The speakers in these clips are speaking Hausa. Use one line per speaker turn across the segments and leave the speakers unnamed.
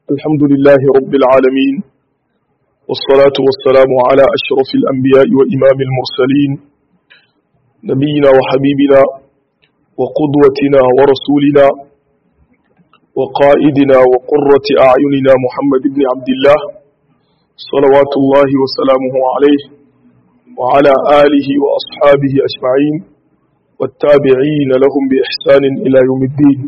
الحمد لله رب العالمين والصلاة والسلام على أشرف الأنبياء وإمام المرسلين نبينا وحبيبنا وقدوتنا ورسولنا وقائدنا وقرة أعيننا محمد بن عبد الله صلوات الله وسلامه عليه وعلى آله وأصحابه أجمعين والتابعين لهم بإحسان إلى يوم الدين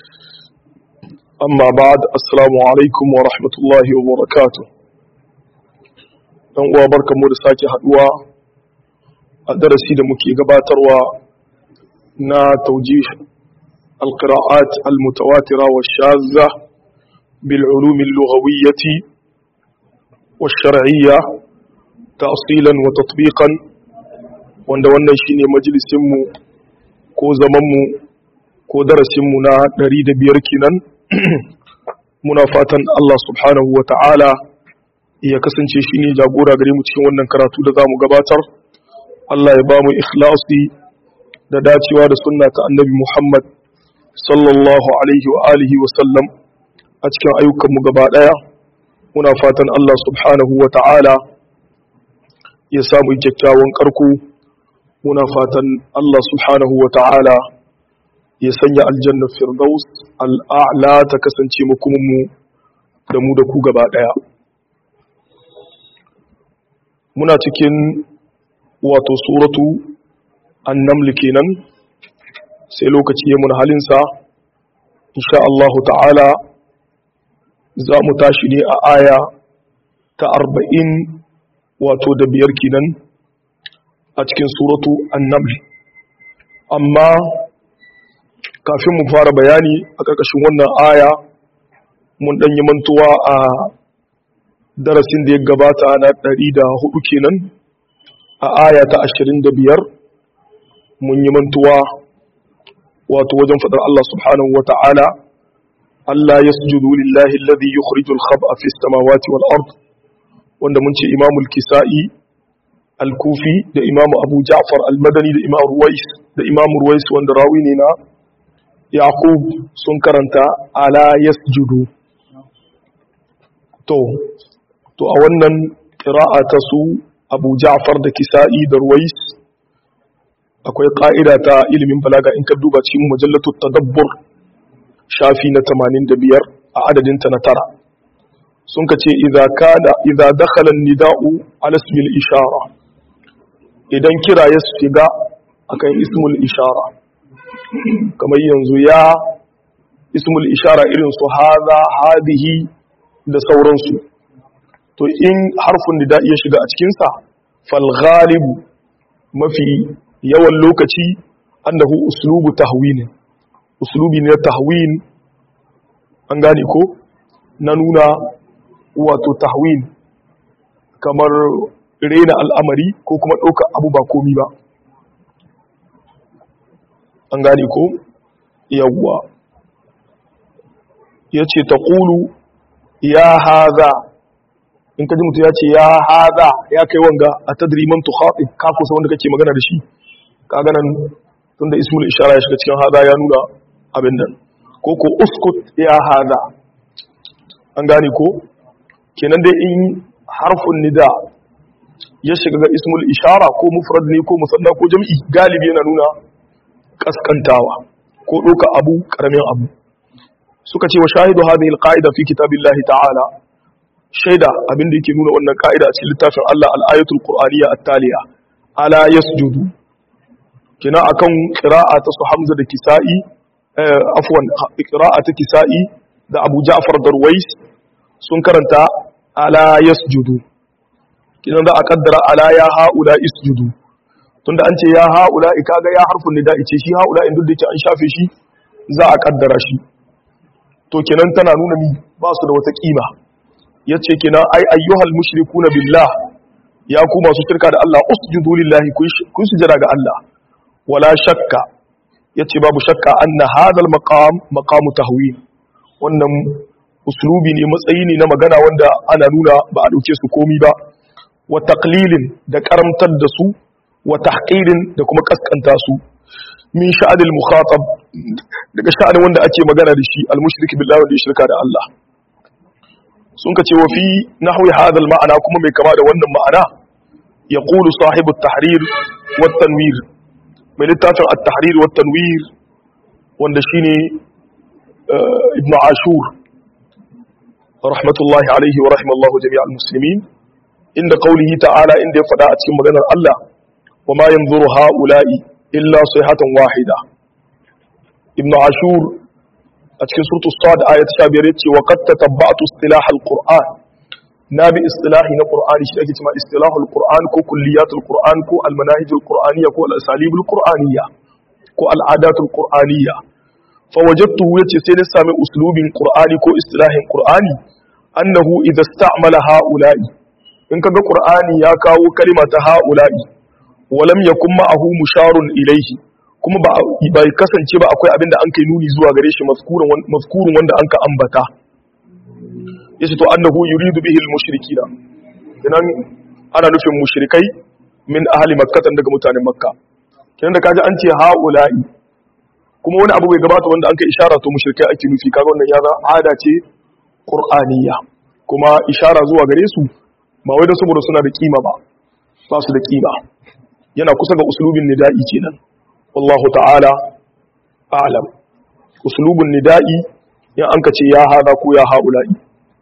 amma ba'ad assalamu alaikum wa rahmatullahi wa barakatuh dan uwa barkamu da sake haduwa a darasi da muke gabatarwa na taujih alqira'at almutawatira wa shazza bil ulum al-lughawiyyah wa shar'iyya ta'silan wa tatbiqan wanda wannan shine majalisin mu ko zaman mu ko darasin mu na 105 kenan muna fatan Allah subhanahu wa ta'ala ya kasance shi ne jagora gare mu cikin wannan karatu da za mu gabatar Allah ya ba mu ikhlasi da dacewa da sunna ta annabi Muhammad sallallahu alaihi wa alihi wa sallam a cikin ayyukanmu gaba ɗaya muna fatan Allah subhanahu wa ta'ala ya samu kyakkyawan karko muna fatan Allah subhanahu wa ta'ala ya sanya aljanna firdaus al'a'la ta kasance makuminmu da mu da ku gaba ɗaya muna cikin wato suratu annamli kenan sai lokaci ya mun halinsa insha Allah ta'ala za mu tashi ne a aya ta arba'in wato da biyar kenan a cikin suratu annamli amma kafin mu fara bayani a ƙarƙashin wannan aya mun ɗan yi mantuwa a darasin da ya gabata na ɗari da hudu kenan a aya ta ashirin da biyar mun yi mantuwa wato wajen faɗar Allah subhanahu wa ta'ala Allah ya sujudu lillahi alladhi yukhrijul khab'a fi samawati wal ard wanda mun ce imamul kisa'i al-kufi da imamu abu ja'far al-madani da imamu ruwais da imamu ruwais wanda rawi ne na yaqub sun karanta ala yasjudu to to a wannan qira'a ta su abu ja'far da kisa'i da ruwais akwai ƙa'ida ta ilimin balaga in ka duba cikin mujallatu tadabbur shafi na 85 a adadin ta na tara sun ka ce idza kana idza dakhala an-nida'u ala ismil ishara idan kira ya shiga akan ismul ishara kamar yanzu ya ismul ishara irin su haza hadihi da sauransu to in harfin da ya shiga a cikinsa fal ghalibu mafi yawan lokaci annahu uslubu tahwin uslubi ne tahwin an gane ko na nuna wato tahwin kamar rena al'amari ko kuma ɗauka abu ba komi ba an gane ko yawwa ya ce ta ƙulu ya haza in ka ji mutu ya ce ya haza ya kai wanga a tadriman tuhaɗi ka kusa wanda kake magana da shi ka ganan tun da ismul ishara ya shiga cikin haza ya nuna abin nan ko ko uskut ya haza an gane ko kenan dai in harfin nida ya shiga ga ismul ishara ko mufrad ne ko musanna ko jam'i galibi yana nuna kaskantawa ko ɗauka abu ƙaramin abu suka ce wa shahidu hadhihi alqaida fi kitabillahi ta'ala shaida abinda yake nuna wannan ka'ida a cikin littafin Allah al-ayatul qur'aniyya at-taliya ala yasjudu kina akan qira'a ta su Hamza da Kisa'i afwan qira'a ta Kisa'i da Abu Ja'far Darwais sun karanta ala yasjudu kina da a kaddara ala ya haula isjudu tunda an ce ya haula kaga ya harfin nida ce shi haula in duk da an shafe shi za a kaddara shi to kenan tana nuna mi ba su da wata kima yace kenan ai ayyuhal mushrikuna billah ya ku masu shirka da Allah usjudu lillahi kun sujada ga Allah wala shakka yace babu shakka anna hadal maqam maqamu tahwin wannan uslubi ne matsayi ne na magana wanda ana nuna ba a dauke su komi ba wa taqlilin da karamtar da su wa tahqirin da kuma kaskanta su min sha'anil mukhatab daga sha'anin wanda ake magana da shi al-mushrik billahi wanda ya shirka da Allah sun ka ce wa fi nahwi hadal ma'ana kuma mai kama da wannan ma'ana yaqulu sahibu at-tahrir wa tanwir mai littafin at-tahrir wa tanwir wanda shine ibn ashur rahmatullahi alaihi wa rahimallahu jami'al muslimin inda qawlihi ta'ala inda ya faɗa a cikin maganar Allah wa ma yanzuru ha'ula'i illa sayhatan wahida ibn ashur a cikin suratul sad ayat 15 yace wa qad tatabba'tu istilah al-qur'an na bi istilahi na qur'ani shi ake cewa istilahul qur'an ko kulliyatul qur'an ko al-manahijul qur'aniyya ko al-asalibul qur'aniyya ko al-adatul qur'aniyya fa wajadtuhu yace sai na sami uslubin qur'ani ko istilahin qur'ani annahu idza ista'mala ha'ula'i in kaga qur'ani ya kawo kalima ta ha'ula'i wa lam yakun ma'ahu musharun ilayhi kuma ba bai kasance ba akwai abinda an kai nuni zuwa gare shi mazkurun wanda an ka ambata yace to annahu yuridu bihi al-mushrikina idan ana nufin mushrikai min ahli makkah daga mutanen makka kenan da kaji an ce haula'i kuma wani abu bai gabata wanda an kai ishara to mushrikai ake nufi kaga wannan ya za ada ce qur'aniyya kuma ishara zuwa gare su ba wai da saboda suna da kima ba ba su da kima yana kusa ga uslubin nida'i kenan wallahu ta'ala a'lam uslubun nida'i in an ka ce ya hada ko ya haula'i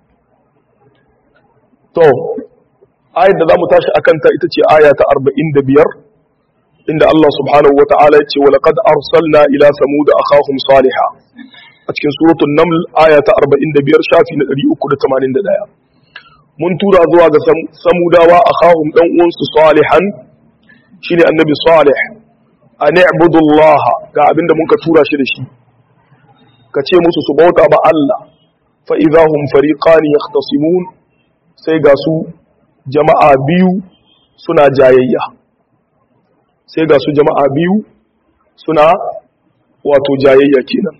to ayat da zamu tashi akan ta ita ce aya ta 45 inda Allah subhanahu wata'ala ya ce wa laqad arsalna ila samud akhahum salihah a cikin suratul naml aya ta 45 shafi na 381 mun tura zuwa ga samudawa akhahum dan uwansu salihan shine annabi salih an i'budullah ga abinda mun ka tura shi da shi ka ce musu su bauta ba Allah fa idahum fariqan yahtasimun sai ga su jama'a biyu suna jayayya sai ga su jama'a biyu suna wato jayayya kenan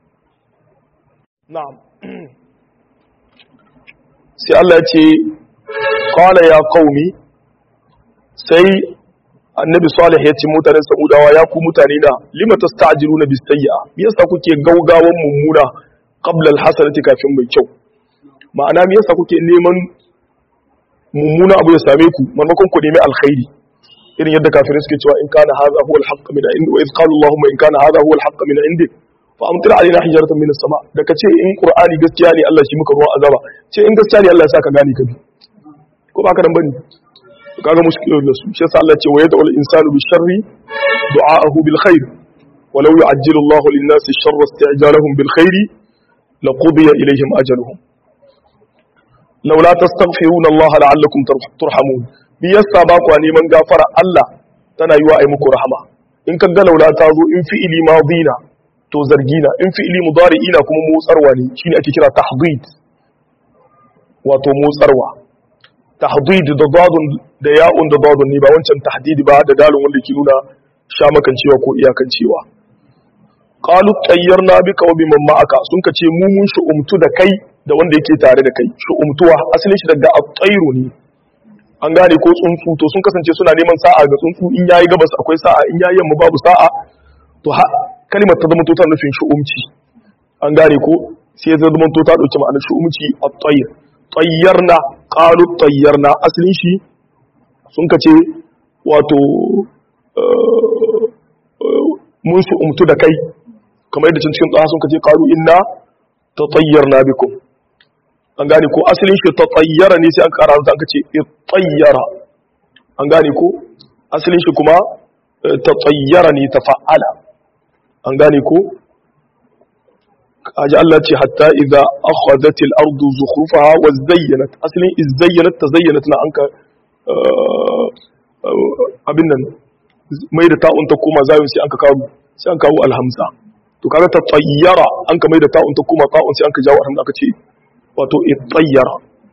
na'am sai Allah ya ce qala ya qaumi sai annabi salih ya ce mutanen samudawa ya ku mutane da lima tasta'jiluna bis sayyi'a me yasa kuke gaugawan mummuna qabla al hasanati kafin mai kyau ma'ana me yasa kuke neman mummuna abu ya same ku maimakon ku nemi alkhairi irin yadda kafirai suke cewa in kana hadha huwa al-haqq min indi wa iz qalu allahumma in kana hadha huwa al-haqq min indi fa amtir alaina hijaratan min as-sama da kace in qur'ani gaskiya ne Allah shi muka ruwan azaba ce in gaskiya ne Allah ya saka gane ka bi ko ba ka dan bane kaga mushkilun da su shi yasa Allah ce wa yad'u al-insanu bi sharri du'aahu bil khair walau yu'ajjilu Allahu lin-nasi sharra isti'jalahum bil khairi laqudiya ilayhim ajaluhum laula tastaghfiruna Allah la'allakum turhamun bi yasa ba ku neman gafara Allah tana yiwa ai muku rahama in ka ga laula ta zo in fi'ili madina to zargina in fi'ili mudari'ina kuma motsarwa ne shine ake kira tahdid wato motsarwa tahdid da dadun da ya'un da dadun ne ba wancan tahdid ba da dalin wanda ke nuna shamakancewa ko iyakancewa qalu tayyarna bika wa biman ma'aka sun kace mu mun shu'umtu da kai da wanda yake tare da kai shu'umtuwa asalin shi daga at-tayru ne an gane ko tsuntsu to sun kasance suna neman sa'a ga tsuntsu in yayi gabas akwai sa'a in yayi yamma babu sa'a to ha kalimar ta zama to ta nufin shu'umci an gane ko sai ya zama to ta dauki ma'anar shu'umci at-tayr tayyarna qalu tayyarna asalin shi sun kace wato mun shu'umtu da kai kamar yadda cikin tsaha sun kace qalu inna tatayyarna bikum an gane ko asalin shi tatayyara ne sai an kara da aka ce tayyara an gane ko asalin shi kuma tatayyara ne tafa'ala an gane ko aji Allah ce hatta idza akhadhat al-ardu zukhrufaha wa zayyanat asalin izayyanat tazayyanat na anka abin nan mai da ta'un ta koma zayin sai anka kawo sai an kawo alhamza to kaga tatayyara an ka mai da ta'un ta koma ta'un sai an ka jawo alhamza aka ce wato ittayyara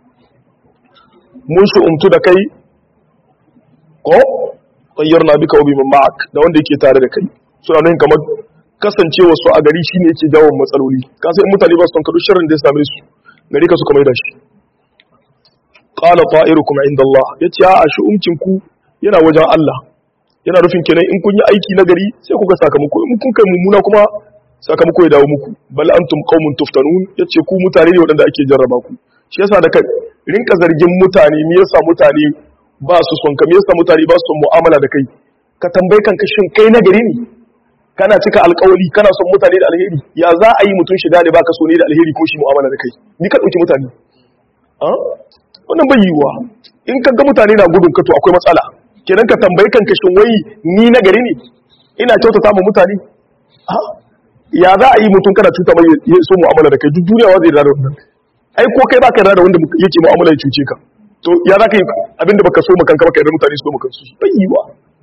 mun umtu da kai ko tayyarna bika wa biman ma'ak da wanda yake tare da kai suna nan kamar kasancewa su a gari shine yake jawo matsaloli ka sai mutane ba su kadu sharrin da ya same su gari ka suka mai da shi qala ta'irukum inda Allah yace a shi umcin ku yana wajen Allah yana nufin kenan in kun yi aiki na gari sai kuka sakamako in kun kai mummuna kuma sakamako ya dawo muku bal antum qaumun tuftanun yace ku mutane ne wadanda ake jarraba ku shi yasa da ka rinka zargin mutane me yasa mutane ba su son ka me yasa mutane ba su son mu'amala da kai ka tambayi kanka shin kai na gari ne kana cika alkawali kana son mutane da alheri ya za a yi mutum shiga ne baka so ne da alheri ko shi mu'amala da kai ni ka dauki mutane a wannan bai yiwuwa in ka ga mutane na gudun ka to akwai matsala kenan ka tambayi kanka shin wai ni na gari ne ina kyautata mu mutane a ya za a yi mutum kana cuta mai ya so mu'amala da kai duk duniya wa zai da wannan ai ko kai baka da wanda yake mu'amala ya cuce ka to ya za ka yi abinda baka so makanka baka yarda mutane su so makansu bai yiwuwa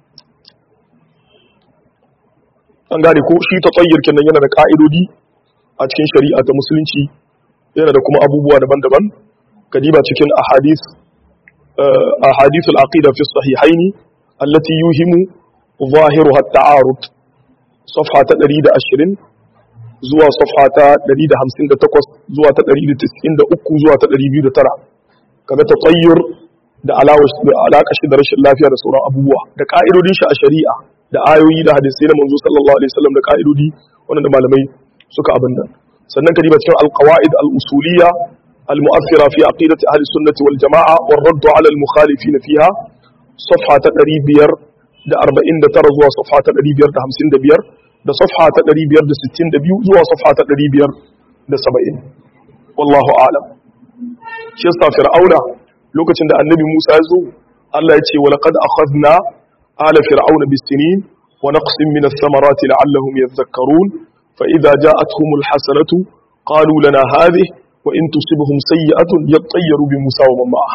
an gane ko shi ta tsayyar kenan yana da ka'idodi a cikin shari'a ta musulunci yana da kuma abubuwa daban-daban kadiba cikin ahadith ahadith al-aqida fi sahihaini allati yuhimu zahiruha at-ta'arud safha ta 120 zuwa safha ta 158 zuwa ta 193 zuwa ta 209 kaga ta tsayyar da alaƙa shi da rashin lafiya da sauran abubuwa da ka'idodin shi a shari'a da ayoyi da hadisai na manzo sallallahu alaihi wasallam da ka'idodi wanda malamai suka abin nan sannan kadiba cikin alqawaid al-usuliyya al-mu'athira fi aqidati ahli sunnati wal jamaa wa radd ala al-mukhalifin fiha safha ta 549 zuwa safha ta 555 da safha ta 562 zuwa safha ta 570 wallahu a'lam shi yasa fir'auna lokacin da annabi Musa ya zo Allah ya ce wa laqad akhadna آل فرعون بالسنين ونقص من الثمرات لعلهم يذكرون فإذا جاءتهم الحسنة قالوا لنا هذه وإن تصبهم سيئة يطيروا بموسى ومن معه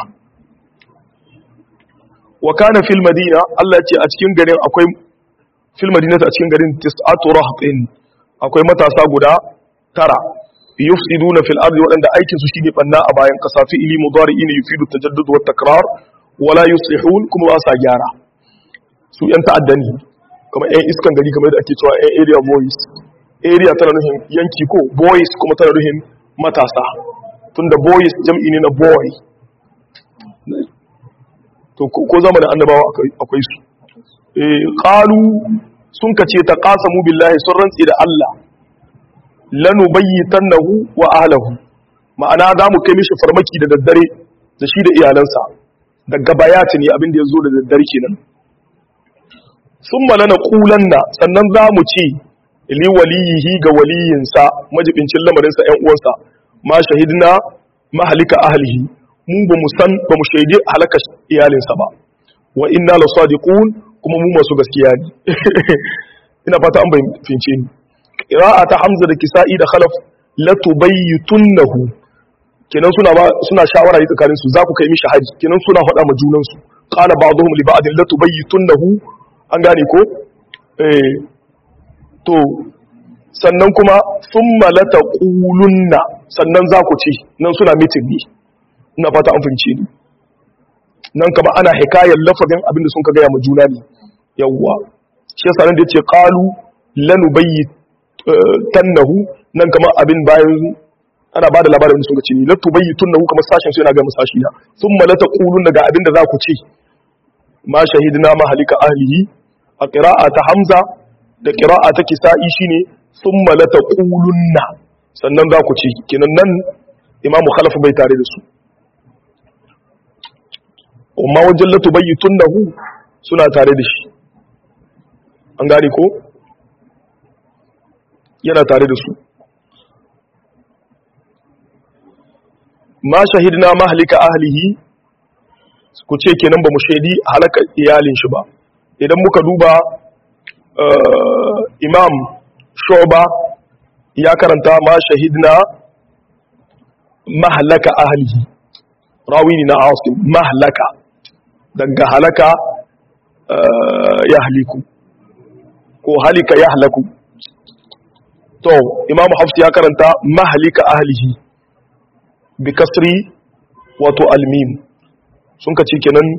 وكان في المدينة الله يتي أتكين غرين أكوي في المدينة أتكين غرين تسعة رهط أكوي متى ساقدا ترى يفسدون في الأرض وأن أيكن سشيني بناء باين قصافي إلي مضارئين يفيد التجدد والتكرار ولا يصلحون كما أسا جارة su 'yan ta'adda ne kamar 'yan iskan gari kamar da ake cewa 'yan area boys area tana nuhin yanki ko boys kuma tana nuhin matasa tunda boys jam'i ne na boy to ko zamanin annabawa akwai su qalu sun kace ta qasamu billahi sun rantsi da Allah lanu bayyitannahu wa ahlihi ma'ana za mu kai mishi farmaki da daddare da shi da iyalansa daga bayati ne abin da ya zo da daddare kenan sun malana ƙulanna sannan za mu ce li waliyihi ga waliyinsa majibincin lamarinsa ‘yan uwansa ma shahidna mahalika ahlihi mu ba mu san ba mu shaidi halaka iyalinsa ba wa inna la sadiqun kuma mu masu gaskiya ne ina fata an fahimce ni qira'a ta hamza da kisa'i da khalaf la tubayyitunnahu kenan suna ba suna shawara ne tsakanin su za ku kai mishi haji kenan suna faɗa ma junan su qala ba'dhum li ba'din la tubayyitunnahu an gane ko eh to sannan kuma thumma la taqulunna sannan za ku ce nan suna mitin ne ina fata an fahimce ni nan kama ana hikayar lafazin abin da sun ka gaya ma juna ne yawwa shi yasa nan da yace qalu lanubayyitannahu nan kama abin bayan ana bada labarin sun ga ce ni la tubayyitunnahu kamar sashin su yana ga musashi na thumma la taqulunna ga abin da za ku ce ma shahidna mahalika ahlihi a qira'a ta hamza da qira'a ta kisa'i shine thumma la taqulunna sannan za ku ce kenan nan imamu khalaf bai tare da su amma wajen latu bayyutun da hu suna tare da shi an gane ko yana tare da su ma shahidna mahalika ahlihi ku ce kenan ba mu shaidi halaka iyalin shi ba idan muka duba imam shoba ya karanta ma shahidna mahalaka ahlihi rawi ne na asim mahalaka daga halaka ya haliku ko halika ya halaku to imamu hafsu ya karanta mahalika ahlihi bi kasri wato almim sun ka ce kenan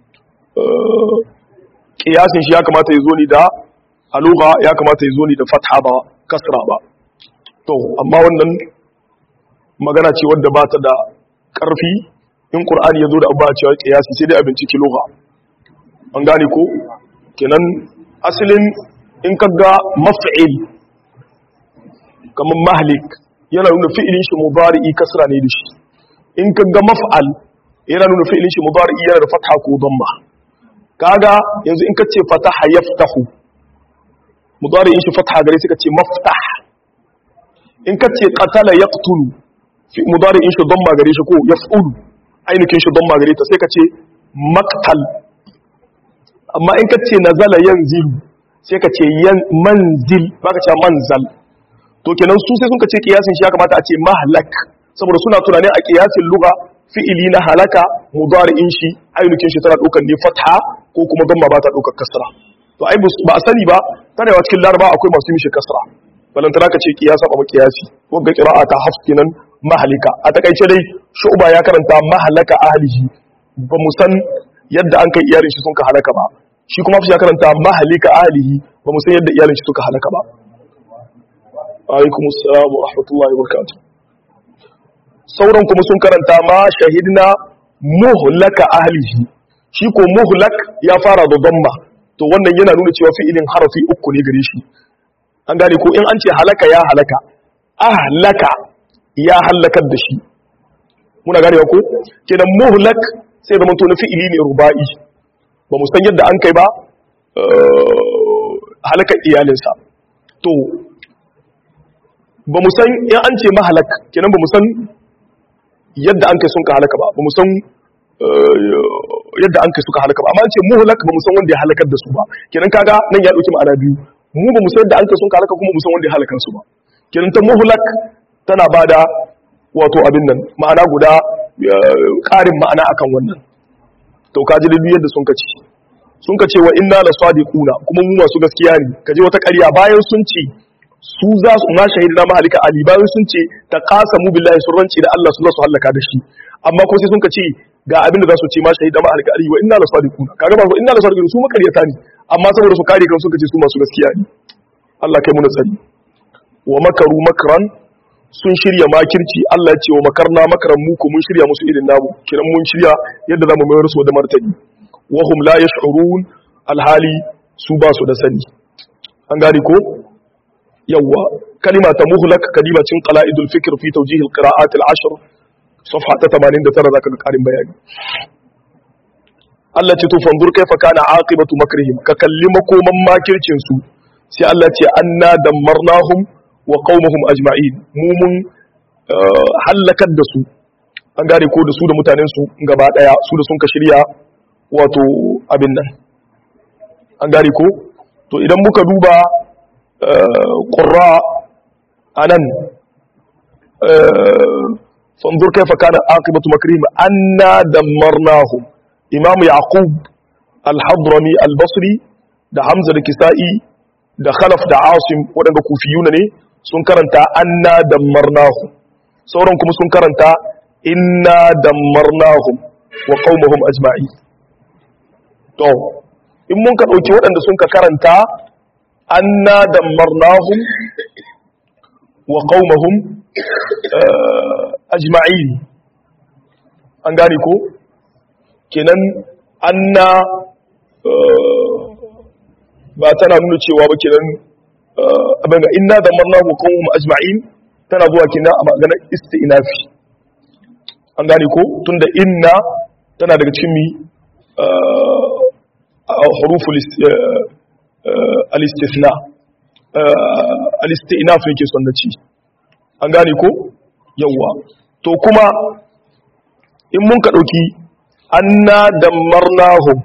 kiyasin shi ya kamata ya zo ni da aluga ya kamata ya zo ni da fatha ba kasra ba to amma wannan magana ce wadda ba ta da ƙarfi in ƙur'ani ya zo da abuwa cewa ƙiyasi sai dai abinci kiloha an gane ko kenan asalin in ka ga maf'il kamar mahalik yana nuna fi'ilin shi mubari'i kasra ne da shi in ka ga maf'al yana nuna fi'ilin shi mudari yana da fatha ko damma kaga yanzu in ka ce fataha yaftahu mudari in shi fatha gare sai ka ce maftah in ka ce qatala yaqtulu fi mudari in shi damma gare shi ko yaf'ulu ainihin shi damma gare ta sai ka ce maqtal amma in ka ce nazala yanzilu sai ka ce yan manzil baka ce manzal to kenan su sai sun ka ce kiyasin shi ya kamata a ce mahlak saboda suna tunanin a kiyasin lugha fi'ili na halaka mudari'in shi ainihin shi tana daukar ne fatha ko kuma damma ba ta daukar kasra to ai ba a sani ba tana yawa cikin laraba akwai masu mishi kasra balantana ka ce kiyasa ba kiyasi wanda qira'a ta hafs kenan mahalika a takaice dai shu'ba ya karanta mahalaka ahlihi ba mu san yadda an kai iyalin shi sun ka halaka ba shi kuma ya karanta mahalika ahlihi ba mu san yadda iyalin shi suka halaka ba alaikum assalam wa rahmatullahi wa barakatuh sauran kuma sun karanta ma shahidna muhlaka ahlihi shi ko muhlak ya fara da damma to wannan yana nuna cewa fi'ilin harafi uku ne gare shi an gane ko in an ce halaka ya halaka ahlaka ya halakar da shi muna gane ko kenan muhlak sai zama to na fi'ili ne ruba'i ba mu san yadda an kai ba halakar iyalinsa to ba mu san in an ce mahalak kenan ba mu san yadda an kai sun ka halaka ba ba mu san yadda an kai suka halaka ba amma an ce muhlak ba mu san wanda ya halakar da su ba kenan kaga nan ya dauki ma'ana biyu mu ba mu san yadda an kai sun ka halaka kuma mu san wanda ya halakar su ba kenan ta muhlak tana bada wato abin nan ma'ana guda ƙarin ma'ana akan wannan to ka ji dalilin yadda sun ka ce sun ka ce wa inna la sadiquna kuma mu masu gaskiya ne ka je wata ƙarya bayan sun ce su za su ma shahidina mahalika ali bayan sun ce ta qasamu billahi sun rance da Allah su za su halaka da shi amma ko sai sun ka ce ga abin da za su ce ma shahidina mahalika ali wa inna la sadiquna kaga ba inna la sadiquna su makaryata ne amma saboda su kare kan sun ka ce su masu gaskiya ne Allah kai mu nasari wa makaru makran sun shirya makirci Allah ya ce wa makarna makaran mu ko mun shirya musu irin namu kiran mun shirya yadda zamu mayar su da martani wa hum la yash'urun alhali su ba su da sani an gane ko yawa kalima ta muhlak kalimacin qala'idul fikr fi tawjih alqira'at al'ashr safha ta 89 zaka ga karin bayani Allah ce to fanzur kaifa kana aqibatu makrihim ka kalli makoman makircin su sai Allah ce anna dammarnahum wa qaumahum ajma'in mu mun halakar da su an gane ko da su da mutanen su gaba daya su da sun ka shirya wato abin nan an gane ko to idan muka duba qurra anan fanzur kaifa kana aqibatu makrihim anna dammarnahum imam yaqub al-hadrami al-basri da hamza da kisa'i da khalaf da asim waɗanda kufiyuna ne sun karanta anna dammarnahum sauran kuma sun karanta inna dammarnahum wa qaumahum ajma'i to in mun ka dauki waɗanda sun ka karanta anna dammarnahum wa qaumahum ajma'in an gane ko kenan anna ba tana nuna cewa ba kenan abin da inna da marna wa qawm ajma'in tana zuwa kenan a maganar isti'nafi an gane ko tunda inna tana daga cikin mi huruful al-istithna al-isti'naf yake son na ci an gane ko yawa to kuma in mun ka dauki anna dammarnahum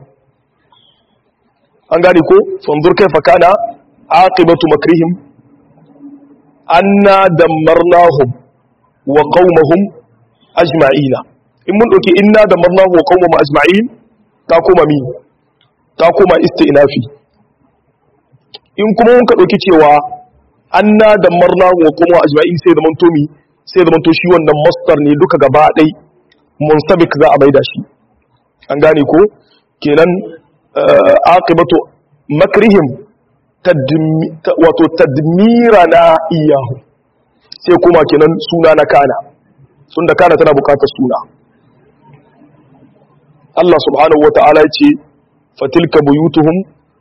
an gane ko fanzur kaifa kana aqibatu makrihim anna dammarnahum wa qaumahum ajma'ina in mun dauki inna dammarnahum wa qaumahum ajma'in ta koma mi ta koma isti'nafi in kuma mun ka dauki cewa anna dammarnahum wa qaumahum ajma'in sai da manto mi sai da manto shi wannan masdar ne duka gaba dai munsabik za a maida shi an gane ko kenan aqibatu makrihim wato tadmira na iyahu sai kuma kenan suna na kana sun da kana tana bukatar suna Allah subhanahu wata'ala ce fatilka buyutuhum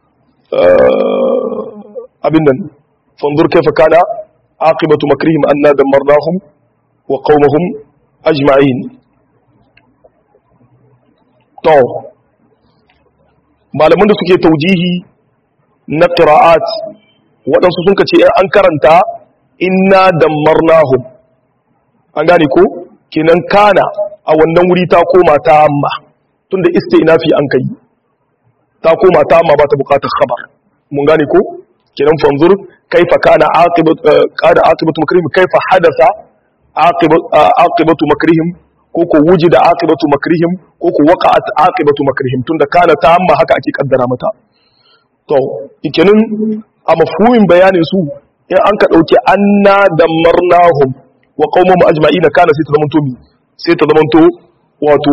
abin nan fanzur kaifa kana aqibatu makrihim anna damarnahum wa qaumahum ajma'in to malaman da suke taujihi na qira'at waɗansu sun ce an karanta inna dammarnahum an gane ko kenan kana a wannan wuri ta koma ta amma tunda istinafi an kai ta koma ta amma ba ta bukatar khabar mun gane ko kenan fanzur kaifa kana aqibatu qada aqibatu makrihim kaifa hadasa aqibatu makrihim ko ko wujida aqibatu makrihim ko ko waqa'at aqibatu makrihim tunda kana ta amma haka ake kaddara mata to kenan a mafhumin bayanin su in an ka dauki anna dammarnahum wa qaumahum ajma'ina kana sai ta zamanto mi sai ta zamanto wato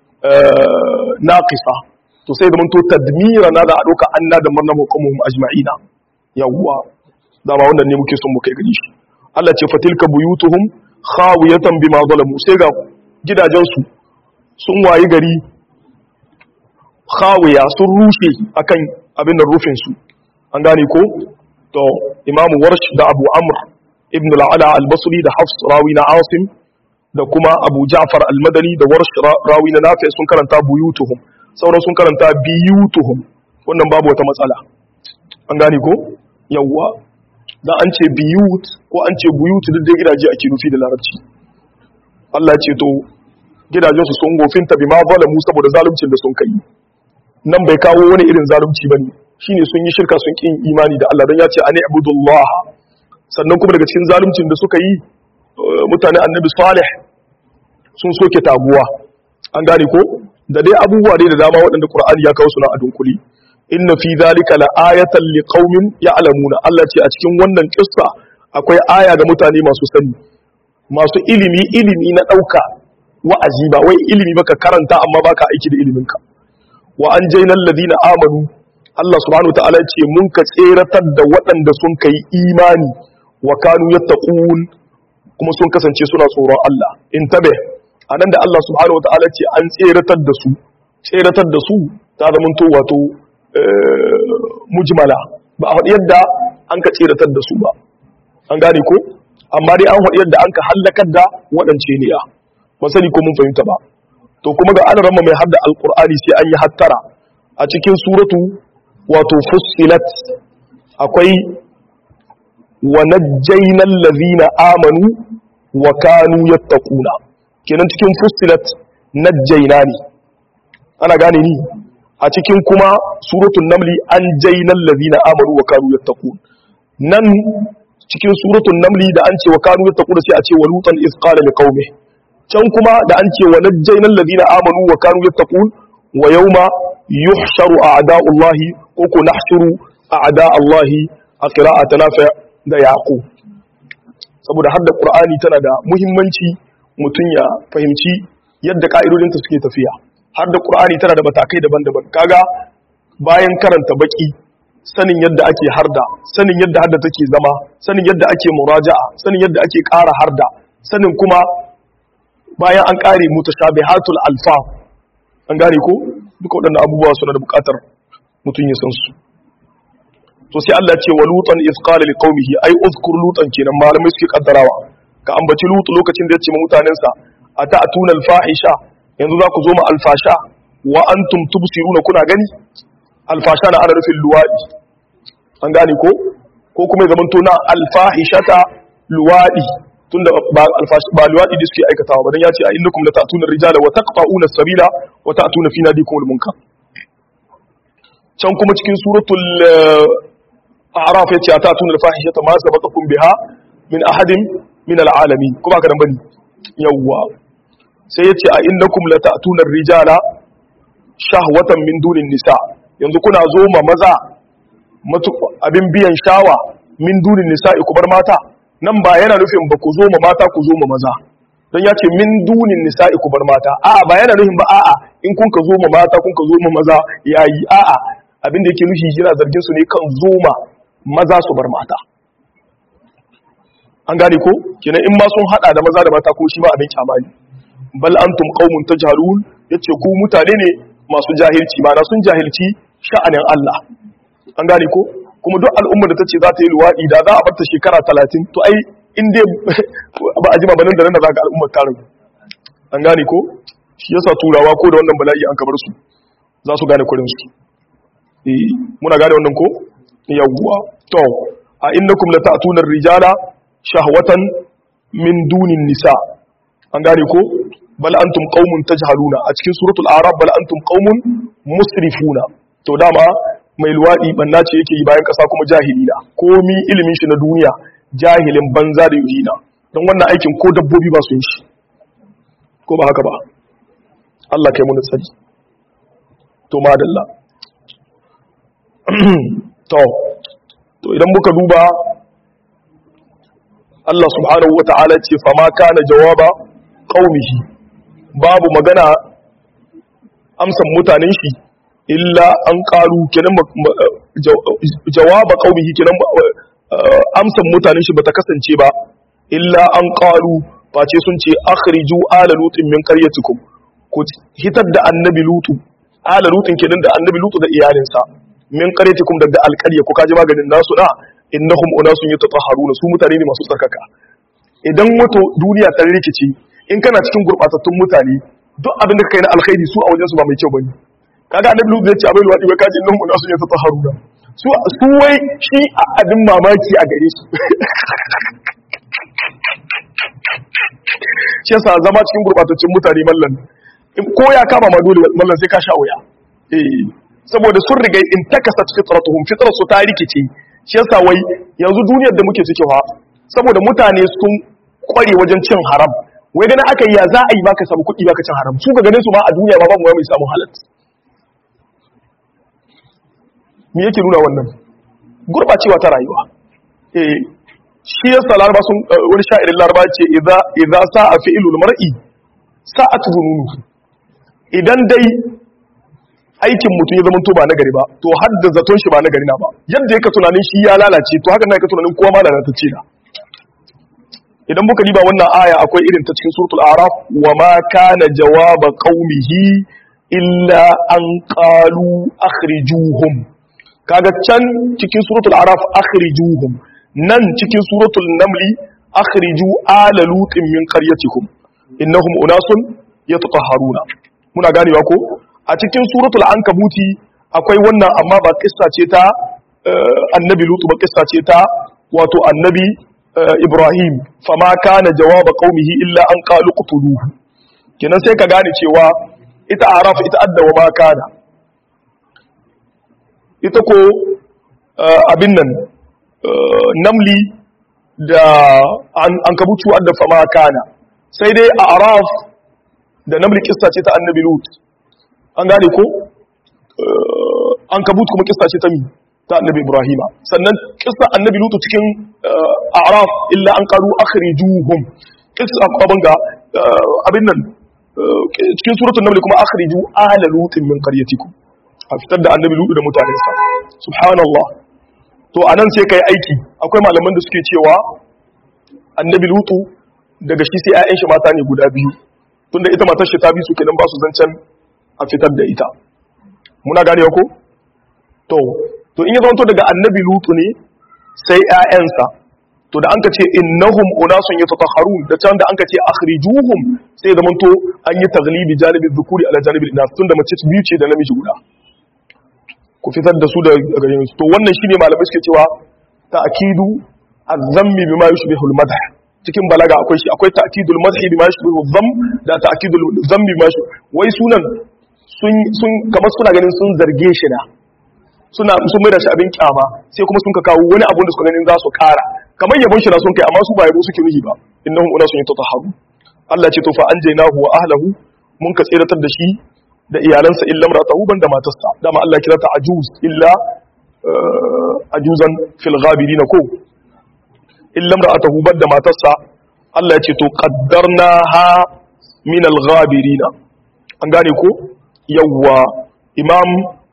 naqisa to sai zamanto tadmira na da a dauka anna dammarnahum wa qaumahum ajma'ina yawwa dama wannan ne muke son mu kai gari shi Allah ce fatilka buyutuhum khawiyatan bima zalamu sai ga gidajensu sun wayi gari khawiya sun rushe akan abin da rufin su an gane ko to imamu warsh da abu amr ibn al-ala al-basri da hafs rawi na asim da kuma abu ja'far al-madani da warsh rawi na nafi sun karanta buyutuhum sauran sun karanta biyutuhum wannan babu wata matsala an gane ko yawwa dan an ce biyut ko an ce buyut duk da gidaje ake nufi da larabci Allah ce to gidajen su sun gofinta bima zalamu saboda zaluncin da sun kai nan bai kawo wani irin zalunci bane shine sun yi shirka sun kin imani da Allah dan ya ce ani abudullah sannan kuma daga cikin zaluncin da suka yi mutane annabi salih sun soke taguwa an gane ko da dai abubuwa dai da dama waɗanda qur'ani ya kawo suna a dunkuli inna fi zalika la'ayatan liqaumin ya'lamuna Allah ce a cikin wannan kissa akwai aya ga mutane masu sani masu ilimi ilimi na dauka wa'azi ba wai ilimi baka karanta amma baka aiki da iliminka wa anjaynal ladina amanu Allah subhanahu wataala ce mun ka tseratar da waɗanda sun kai imani wa kanu yattaqun kuma sun kasance suna tsoron Allah in tabe anan da Allah subhanahu wataala ce an tseratar da su tseratar da su ta zamanto wato mujmala ba a faɗi yadda an ka tseratar da su ba an gane ko amma dai an faɗi yadda an ka hallakar da waɗance ne ya ba sani ko mun fahimta ba to kuma ga alarama mai hadda alkur'ani sai an yi hattara a cikin suratu wato fussilat akwai wa najjaynal ladhina amanu wa kanu yattaquna kenan cikin fussilat najjayna ne ana gane ni a cikin kuma suratul namli an jaynal ladhina amanu wa kanu yattaqun nan cikin suratul namli da an ce wa kanu yattaquna sai a ce wa lutan iz qala liqaumihi can kuma da an ce wa najjaynal ladina amanu wa kanu yattaqun wa yawma yuhsharu a'da'ullahi ko ko nahshuru a'da'allahi a qira'ata nafi da yaqub saboda hadda qur'ani tana da muhimmanci mutun ya fahimci yadda ka'idodinta suke tafiya hadda qur'ani tana da matakai daban-daban kaga bayan karanta baki sanin yadda ake harda sanin yadda harda take zama sanin yadda ake muraja'a sanin yadda ake ƙara harda sanin kuma bayan an kare mutashabihatul alfa an gane ko duka waɗannan abubuwa suna da buƙatar mutum ya san su to sai Allah ce wa lutan iz qala liqaumihi ay uzkur lutan kenan malamai suke kaddarawa ka ambaci lutu lokacin da ya ce ma mutanen sa ata'tuna alfahisha yanzu za ku zo ma alfasha wa antum tubsiruna kuna gani alfasha na ana nufin luwadi an gane ko ko kuma ya zamanto na alfahishata luwadi tunda ba alfashi ba luwadi da suke aikatawa ba dan ya ce a innakum lata'tuna rijala wa taqta'una as-sabila wa ta'tuna fi nadikum al-munkar can kuma cikin suratul a'raf yace ata'tuna al-fahishata ma sabaqakum biha min ahadin min al-alamin kuma ka dan bane yawwa sai yace a innakum lata'tuna rijala shahwatan min dunin nisa yanzu kuna zo ma maza abin biyan shawa min dunin nisa'i ku bar mata nan ba yana nufin ba ku zo ma mata ku zo ma maza don ya ce min dunin nisa'i ku bar mata a'a ba yana nufin ba a'a in kun ka zo ma mata kun ka zo ma maza yayi a'a abinda yake nufi yana zargin su ne kan zo ma maza su bar mata an gane ko kenan in ma sun hada da maza da mata ko shi ma abin kyama ne bal antum qaumun tajhalun yace ku mutane ne masu jahilci ma na sun jahilci sha'anin Allah an gane ko kuma duk al'ummar da ta ce za ta yi luwaɗi da za a barta shekara talatin to ai in dai ba a jima banin da nan da za ga al'ummar tarin an gane ko shi yasa turawa ko da wannan bala'i an kabar su za su gane kurin su eh muna gane wannan ko yawwa to a innakum lata'tuna ar-rijala shahwatan min dunin nisa an gane ko bal antum qaumun tajhaluna a cikin suratul a'raf bal antum qaumun musrifuna to dama mai luwadi banna ce yake yi bayan kasa kuma jahilina komi ilimin shi na duniya jahilin banza da yuhina don wannan aikin ko dabbobi ba su yi shi ko ba haka ba Allah kai mun tsari to madalla to to idan muka duba Allah subhanahu wata'ala ce fama kana jawaba qaumihi babu magana amsan mutanen shi illa an qalu kenan jawaba qaumihi kenan amsan mutanen shi bata kasance ba illa an qalu face sun ce akhriju ala lutin min qaryatikum ku hitar da annabi lutu ala lutin kenan da annabi lutu da iyalinsa min qaryatikum daga alqarya ku kaji maganin nasu da innahum unasun yatatahharuna su mutane ne masu tsarkaka idan wato duniya ta rikice in kana cikin gurbatattun mutane duk abin da kai na alkhairi su a wajen su ba mai kyau bane kaga annabi lutu ya ce abin wadi wai kaji innahum unasun yatatahharuna su su wai shi abin mamaki a gare su shi yasa zama cikin gurbatattun mutane mallan ko ya kama ma dole mallan sai ka sha wuya eh saboda sun riga in takasat fitratuhum fitrar su ta rikice shi yasa wai yanzu duniyar da muke ciki fa saboda mutane sun kware wajen cin haram wai ganin aka yi ya za a yi baka samu kuɗi baka cin haram su ga ganin su ma a duniya ma babu mai samu halal me yake nuna wannan gurbacewa ta rayuwa eh shi yasa laraba sun wani sha'irin laraba ce idza idza sa'a fi'lul mar'i sa'at zununu idan dai aikin mutum ya zama to ba nagari ba to har da zaton shi ba nagari na ba yadda yake tunanin shi ya lalace to haka na yake tunanin kowa ma lalatacce na idan muka diba wannan aya akwai irin ta cikin suratul a'raf wa ma kana jawaba qaumihi illa an qalu akhrijuhum kaga can cikin suratul a'raf akhrijuhum nan cikin suratul namli akhriju ala lutin min qaryatikum innahum unasun yatatahharuna muna ganewa ko a cikin suratul ankabuti akwai wannan amma ba kissa ce ta annabi lutu ba kissa ce ta wato annabi ibrahim fama kana jawaba qaumihi illa an qalu qutuluhu kenan sai ka gane cewa ita araf ita adda wa ma kana ita ko abin nan namli da an kabutu adda fama kana sai dai a araf da namli kissa ce ta annabi lut an gane ko an kabut kuma kissa ce ta mi ta annabi ibrahima sannan kissa annabi lutu cikin a'raf illa an qalu akhrijuhum kissa abin ga abin nan cikin suratul naml kuma akhriju ahla lutin min qaryatikum a fitar da annabi lutu da mutanensa subhanallah to anan sai kai aiki akwai malaman da suke cewa annabi lutu daga shi sai 'ya'yan shi mata ne guda biyu tunda ita matar shi ta bi su kenan ba su zancen a fitar da ita muna gane ko to to in ya zanto daga annabi lutu ne sai ƴaƴansa to da anka ce innahum unasun yatatahharun da can da anka ce akhrijuhum sai zaman to an yi taglibi janibi dhukuri ala janibi inas tunda mace biyu ce da namiji guda ku fitar da su da gare su to wannan shine malamai suke cewa ta'kidu az-zammi bima yushbihu al-madh cikin balaga akwai shi akwai ta'kidul madhi bima yushbihu adh-dhamm da ta'kidul dhammi bima wai sunan sun sun kamar suna ganin sun zarge shi na suna sun mai da shi abin kyama sai kuma sun ka kawo wani abu da suka ganin za su kara kamar yabon shi na sun kai amma su ba yabo suke nuhi ba innahum unasun yatatahharu Allah ce to fa anjaynahu wa ahlihi mun ka tsiratar da shi da iyalansa illa maratahu banda matarsa dama Allah kira ta ajuz illa ajuzan fil ghabirin ko illa maratahu banda matarsa Allah ya ce to qaddarnaha min al ghabirin an gane ko yawwa imam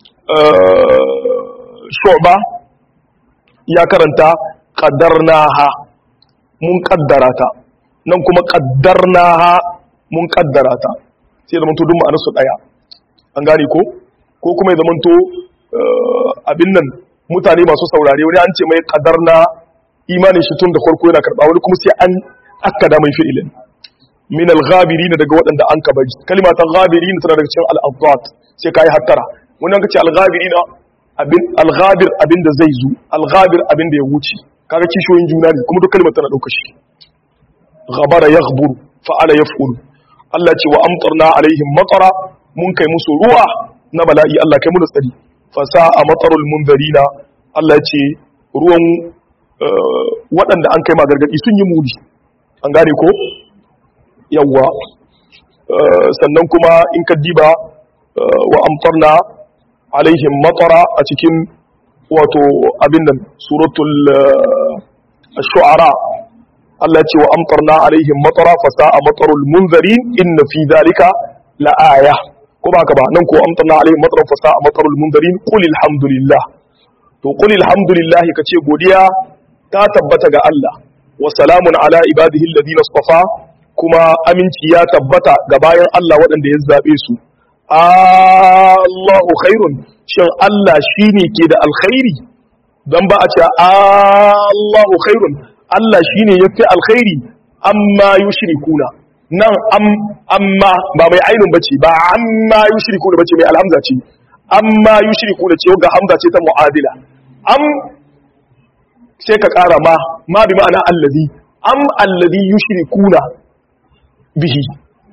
shu'ba ya karanta qaddarnaha mun kaddara ta nan kuma qaddarnaha mun kaddara ta sai da manto duk ma'anar su daya an gane ko ko kuma ya zamanto abin nan mutane masu saurare wani an ce mai qaddarna imanin shi tun da farko yana karba wani kuma sai an akkada mai fi'ilin min al-ghabirin daga waɗanda an ka bari kalma ta ghabirin tana daga cikin al-adad sai kai hattara wannan kace al-ghabirin abin al-ghabir abin da zai zo al-ghabir abin da ya wuce kaga kishoyin juna ne kuma duk kalmar tana dauka shi ghabara yaghburu fa'ala yaf'ulu Allah ce wa amtarna alaihim matara mun kai musu ruwa na bala'i Allah kai mu da tsari fasa a matsarul munzarina Allah ce ruwan waɗanda an kai ma gargaɗi sun yi muni an gane ko yawwa sannan kuma in ka diba wa amtarna alaihim matara a cikin wato abin nan suratul shu'ara Allah ce wa amtarna alaihim matara fasa a matsarul munzarin inna fi zalika la'aya ko ba ka ba nan ko amtarna alaihim matara fasa a matsarul munzarin qul alhamdulillah to qul alhamdulillah kace godiya ta tabbata ga Allah wa salamun ala ibadihi alladhina istafa kuma aminci ya tabbata ga bayan Allah waɗanda ya zabe su Allahu khairun shin Allah shine ke da alkhairi dan ba a ce Allahu khairun Allah shine yafi alkhairi amma yushrikuna nan am amma ba mai ainun bace ba amma yushrikuna bace mai alhamza ce amma yushrikuna ce ga hamza ce ta mu'adila am sai ka ƙara ma ma bi ma'ana allazi am allazi yushrikuna bihi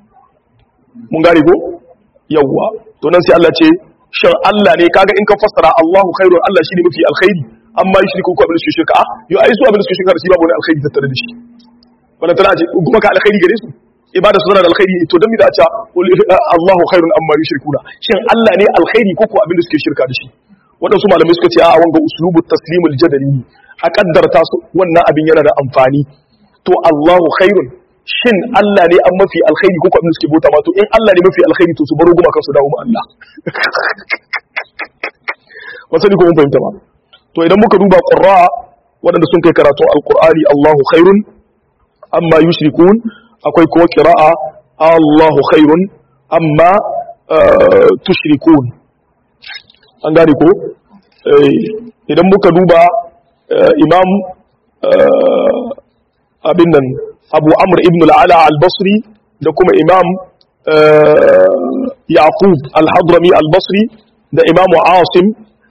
mun gane ko yawwa to nan sai Allah ce shin Allah ne kaga in ka fassara Allahu khairun Allah shine mafi alkhairi amma yushriku ko abin da suke shirka a yo ai su abin da suke shirka da shi babu wani alkhairi tattare da shi wannan tana ce kuma ka alkhairi gare su ibada su tana da alkhairi to dan mi da a ce Allahu khairun amma yushrikuna shin Allah ne alkhairi ko ko abin da suke shirka da shi waɗansu malamai suka ce a wanga uslubu taslimul jadali a kaddarta su wannan abin yana da amfani to Allahu khairun shin Allah ne an mafi alkhairi ko abin da suke bauta ma to in Allah ne mafi alkhairi to su baro guma kansu dawo ma Allah wasani ko mun fahimta ba to idan muka duba qurra waɗanda sun kai karatu alqur'ani Allahu khairun amma yushrikun akwai kuma qira'a Allahu khairun amma tushrikun an gane ko idan muka duba imam abin nan abu amr ibn al'ala al-basri da kuma imam yaqub al-hadrami al-basri da imam asim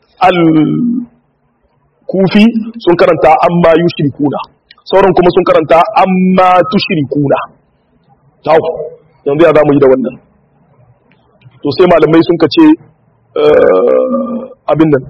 al-kufi sun karanta amma yushrikuna sauran kuma sun karanta amma tushrikuna tau yanzu ya zamu yi da wannan to sai malamai sun kace abin nan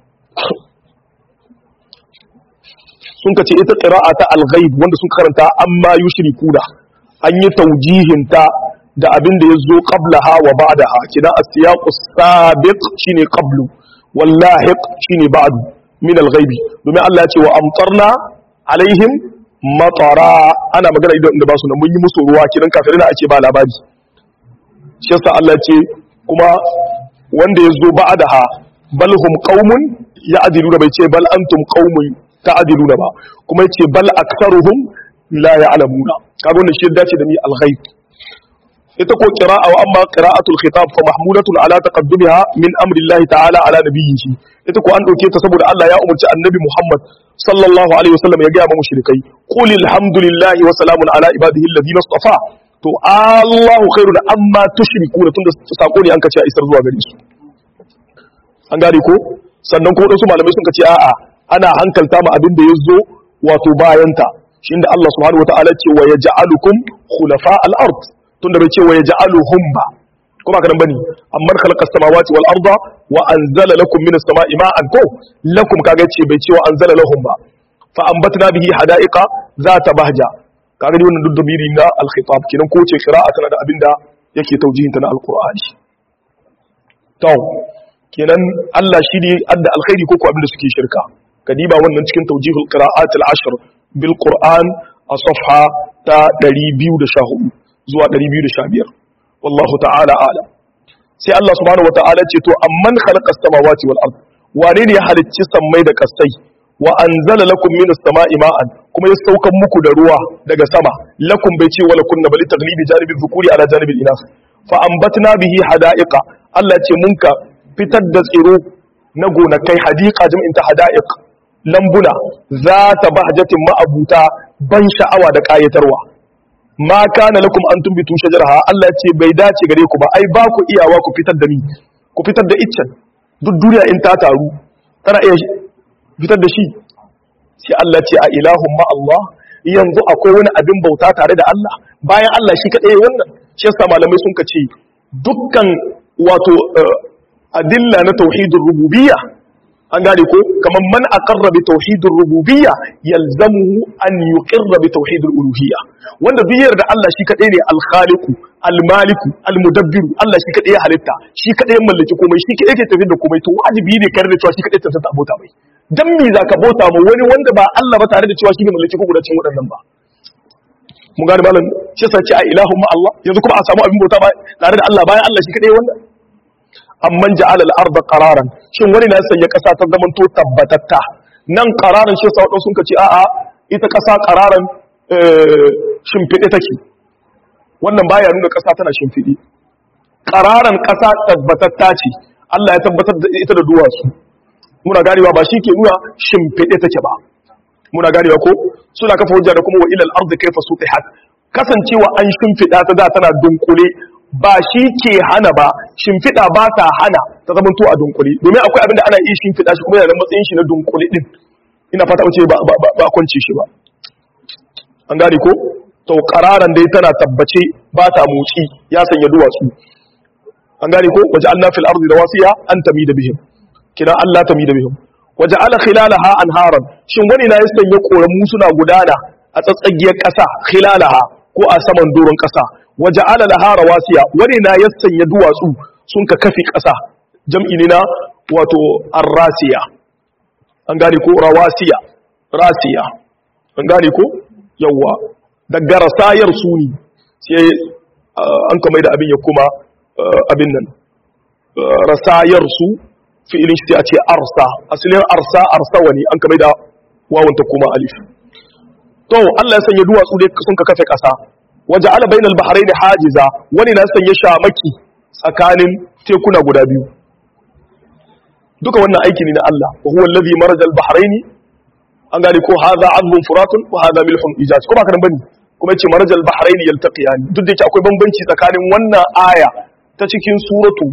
sun ka ce ita ƙira'a ta alghaib wanda sun karanta amma yushrikuna an yi taujihinta da abin da ya zo qablaha wa ba'daha kidan as-siyaqu sabiq shine qablu wal lahiq shine ba'du min al-ghaib domin Allah ya ce wa amtarna alaihim matara ana magana idan da ba su nan mun yi musu ruwa kidan kafirai da ake ba labari shi yasa Allah ya ce kuma wanda ya zo ba'daha bal hum qaumun ya'diluna bai ce bal antum qaumun ta'diluna ba kuma yace bal aktharuhum la ya'lamuna kaga wannan shi dace da ni al-ghaib ita ko qira'a wa amma qira'atul khitab fa mahmudatun ala taqaddumiha min amri Allah ta'ala ala nabiyhi ita ko an dauke ta saboda Allah ya umarci annabi Muhammad sallallahu alaihi wasallam ya ga ma mushrikai qul alhamdulillahi wa salamun ala ibadihi alladhina istafa to Allahu khairun amma tushrikuna tunda sako ne an kace a isar zuwa gare su an gane ko sannan ko wadansu malamai sun kace a'a ana hankalta ma abin da ya zo wato bayanta shi inda Allah subhanahu wa ta'ala ce wa yaj'alukum khulafa al-ard tunda bai ce wa yaj'aluhum ba kuma kadan bane amma khalaqa samawati wal arda wa anzala lakum minas sama'i ma'an ko lakum kaga ce bai ce wa anzala lahum ba fa ambatna bihi hada'iqa zata bahja kaga ni wannan duddubiri na al-khitab kenan ko ce qira'a tana da abinda yake taujihin ta na al-qur'ani to kenan Allah shi ne adda alkhairi ko ko abinda suke shirka kadiba wannan cikin tawjihul qira'at al-ashr bil qur'an a safha ta 214 zuwa 215 wallahu ta'ala alam sai Allah subhanahu wata'ala ce to amman khalaqa as-samawati wal ard wane ne ya halicci sammai da kasai wa anzala lakum minas sama'i ma'an kuma ya saukan muku da ruwa daga sama lakum bai ce wala kunna bali taglibi janibi dhukuri ala janibi inas fa ambatna bihi hada'iqa Allah ce mun ka fitar da tsiro na gonakai hadiqa jam'in ta hada'iq lambuna za ta bahjatin ma'abuta ban sha'awa da ƙayatarwa ma kana lakum an tumbitu shajaraha Allah ce bai dace gare ku ba ai ba ku iyawa ku fitar da ni ku fitar da iccen duk duniya in ta taru tana iya fitar da shi sai Allah ce a ilahun ma Allah yanzu akwai wani abin bauta tare da Allah bayan Allah shi kadai wannan shi yasa malamai sun kace dukkan wato adilla na tauhidur rububiyya an gane ko kamar man aqarra bi tauhidur rububiyya yalzamuhu an yuqirra bi tauhidul uluhiyya wanda duk yarda Allah shi kadai ne al-khaliqu al-maliku al-mudabbiru Allah shi kadai ya halitta shi kadai ya mallaki komai shi kadai yake tafi da komai to wajibi ne kar da cewa shi kadai tantance abota mai dan me zaka bauta ma wani wanda ba Allah ba tare da cewa shi ne mallaki ko gudacin waɗannan ba mun gane malam shi sace a ilahun ma Allah yanzu kuma a samu abin bauta ba tare da Allah bayan Allah shi kadai wannan amman ja'ala al-ardha qararan shin wani na sanya kasa ta zaman to tabbatatta nan qararan shi sa sun kace a'a ita kasa qararan shimfide take wannan baya nuna kasa tana shimfide qararan kasa tabbatatta ce Allah ya tabbatar da ita da duwatsu muna ganewa ba shi ke nuna shimfide take ba muna ganewa ko suna kafa hujja da kuma wa ilal ardi kayfa sutihat kasancewa an shimfida ta da tana dunkule ba shi ke hana ba shimfiɗa ba ta hana ta zama to a dunkule domin akwai abin da ana iya shimfiɗa shi kuma yana da matsayin shi na dunkule din ina fata wace ba ba kwance shi ba an gane ko to qararan dai tana tabbace ba ta motsi ya sanya duwatsu an gane ko waje Allah fil ardi rawasiya an tamida bihim kina Allah tamida bihim waje ala khilalaha anharan shin wani na ya sanya koramu suna gudana a tsatsagiyar ƙasa khilalaha ko a saman doron ƙasa waje ala laha rawasiya wani na ya sanya duwatsu sun ka kafi ƙasa jam'i ne na wato arrasiya an gane ko rawasiya rasiya an gane ko yawwa daga rasayar su ne sai an kamar da abin ya kuma abin nan rasayar su fi'ilin shi a ce arsa asalin arsa arsa wani an kamar da wawanta kuma alif to Allah ya sanya duwatsu dai sun ka kafe ƙasa waje ala bainal bahrain hajiza wani na sanya shamaki tsakanin tekuna guda biyu duka wannan aiki ne na Allah wa huwa allazi marajal bahrain an gane ko hadha azbun furatun wa hadha milhun ijaj kuma kan bane kuma yace marajal bahrain yaltaqiyan duk da yake akwai bambanci tsakanin wannan aya ta cikin suratu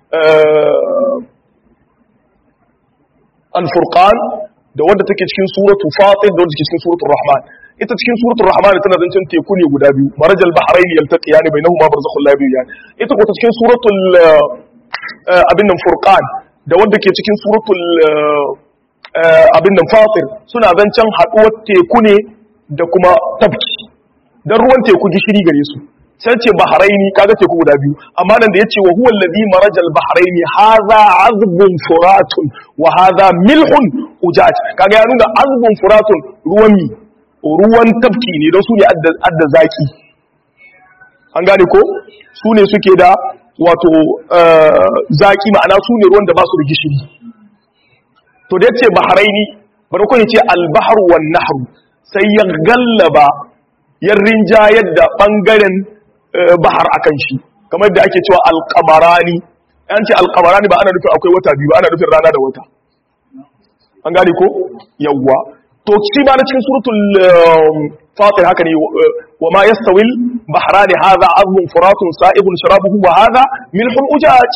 al-furqan da wanda take cikin suratu fatir da wanda take cikin suratul rahman ita cikin suratul rahman tana zancen teku ne guda biyu marajal bahrain yaltaqiyani bainahuma barzakhul la yabghiyan ita ko ta cikin suratul abin nan furqan da wanda ke cikin suratul abin nan fatir suna zancen haduwar teku ne da kuma tabki dan ruwan teku gishiri gare su sai ce bahraini kaga teku guda biyu amma nan da yace wa huwa alladhi marajal bahraini hadha azbun furatun wa hadha milhun ujaj kaga ya nuna azbun furatun ruwan mi ruwan tafki ne don su ne adda zaki an gane ko su ne suke da wato zaki ma'ana su ne ruwan da ba su da gishiri to da yace bahraini bari ko yace al-bahru wan nahru sai ya gallaba ya rinjayar da bangaren bahar akan shi kamar da ake cewa alkamarani an ce alkamarani ba ana nufin akwai wata biyu ba ana nufin rana da wata an gane ko yawwa to shi ba na cikin suratul fatir haka ne wa ma yastawil bahrani hadha azbun furatun sa'ibun sharabuhu wa hadha milhun ujaj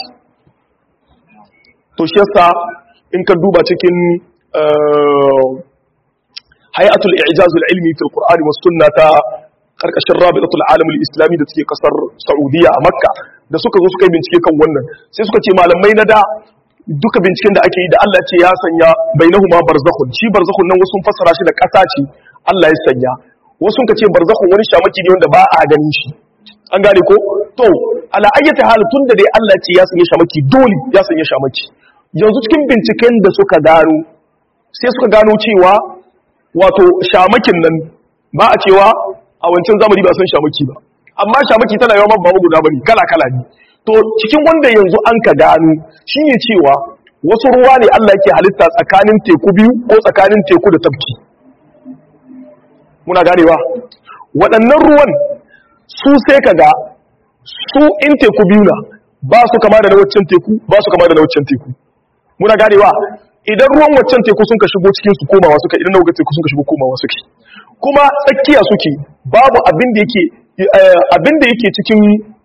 to shi yasa in ka duba cikin hay'atul i'jazul ilmi fil qur'ani was sunnata karkashin rabitatul alamul islami da take kasar saudiya a makka da suka zo suka yi bincike kan wannan sai suka ce malamai na da duka binciken da ake yi da Allah ce ya sanya bainahuma barzakhun shi barzakhun nan wasu fassara shi da kasa ce Allah ya sanya wasu ka ce barzakhun wani shamaki ne wanda ba a ganin shi an gane ko to ala ayyata hal tun da dai Allah ce ya sanya shamaki dole ya sanya shamaki yanzu cikin binciken da suka gano sai suka gano cewa wato shamakin nan ba a cewa a wancan zamani ba san shamaki ba amma shamaki tana yawan babu guda bane kala kala ne to cikin wanda yanzu an ka gano shine cewa wasu ruwa ne Allah yake halitta tsakanin teku biyu ko tsakanin teku da tafki muna ganewa waɗannan ruwan su sai ka ga su in teku biyu na ba su kama da na waccan teku ba su kama da na waccan teku muna ganewa idan ruwan waccan teku sun ka shigo cikin su komawa suka idan na teku sun ka shigo komawa suke kuma tsakiya suke babu abin da yake abin da yake cikin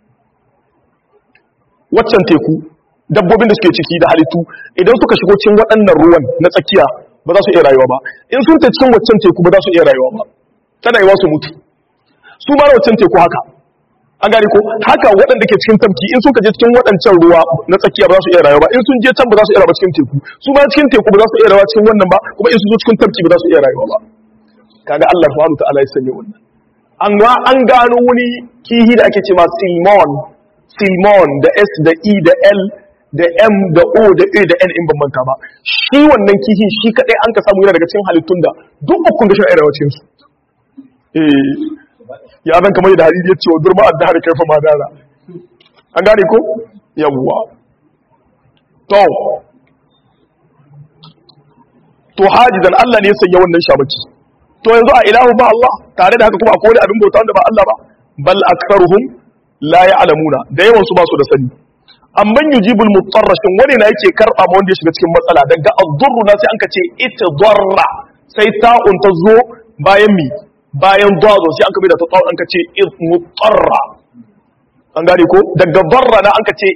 waccan teku dabbobin da suke ciki da halittu idan suka shigo cikin waɗannan ruwan na tsakiya ba za su iya rayuwa ba in sun ta cikin waccan teku ba za su iya rayuwa ba tana yi su mutu su ma waccan teku haka an gane ko haka waɗanda ke cikin tafki in suka je cikin waɗancan ruwa na tsakiya ba za su iya rayuwa ba in sun je can ba za su iya rayuwa cikin teku su ma cikin teku ba za su iya rayuwa cikin wannan ba kuma in sun zo cikin tafki ba za su iya rayuwa ba kaga Allah subhanahu ta'ala ya sanya wannan an ga an gano wani kihi da ake cewa silmon silmon da s da e da l da m da o da a da n in ban manta ba shi wannan kihi shi kadai an ka samu yana daga cikin halittun da duk ukun da shi a rayuwa cikin su eh ya zan kamar da hadisi ya ce wa durma a dahar kaifa ma dara an gane ko yawwa to to hajidan Allah ne ya sanya wannan shamaki to yanzu a ilahu ba Allah tare da haka kuma akwai wani abin bauta wanda ba Allah ba bal aktharuhum la ya'lamuna da yawan su ba su da sani amman yujibul mutarra shin wani na yake karba ma wanda ya shiga cikin matsala daga ad-durru na sai an ka ce itdarra sai ta'un ta zo bayan mi bayan dazo sai an ka da ta ta'un an ka ce mutarra an gane ko daga darra na an ka ce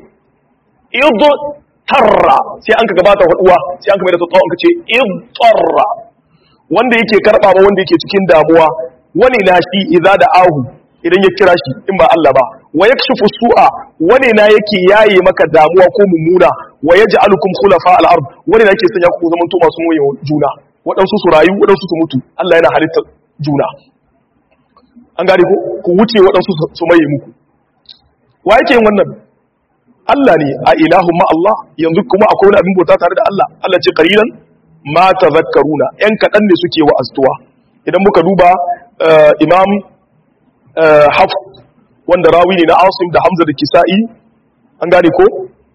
idtarra sai an ka gabata huduwa sai an ka da ta ta'un an ka ce idtarra wanda yake karba ma wanda yake cikin damuwa wani na shi idza da ahu idan ya kira shi in ba Allah ba wa yakshifu su'a wani na yake yaye maka damuwa ko mummuna wa yaj'alukum khulafa al-ard wani na yake sanya ku zaman to masu moye juna waɗansu su rayu waɗansu su mutu Allah yana halitta juna an gane ko ku wuce waɗansu su maye muku wa yake yin wannan Allah ne a ilahu ma Allah yanzu kuma akwai wani abin bauta tare da Allah Allah ce qalilan ma tazakkaruna yan kaɗan ne suke wa'aztuwa idan muka duba imam haf wanda rawi ne na asim da hamza da kisa'i an gane ko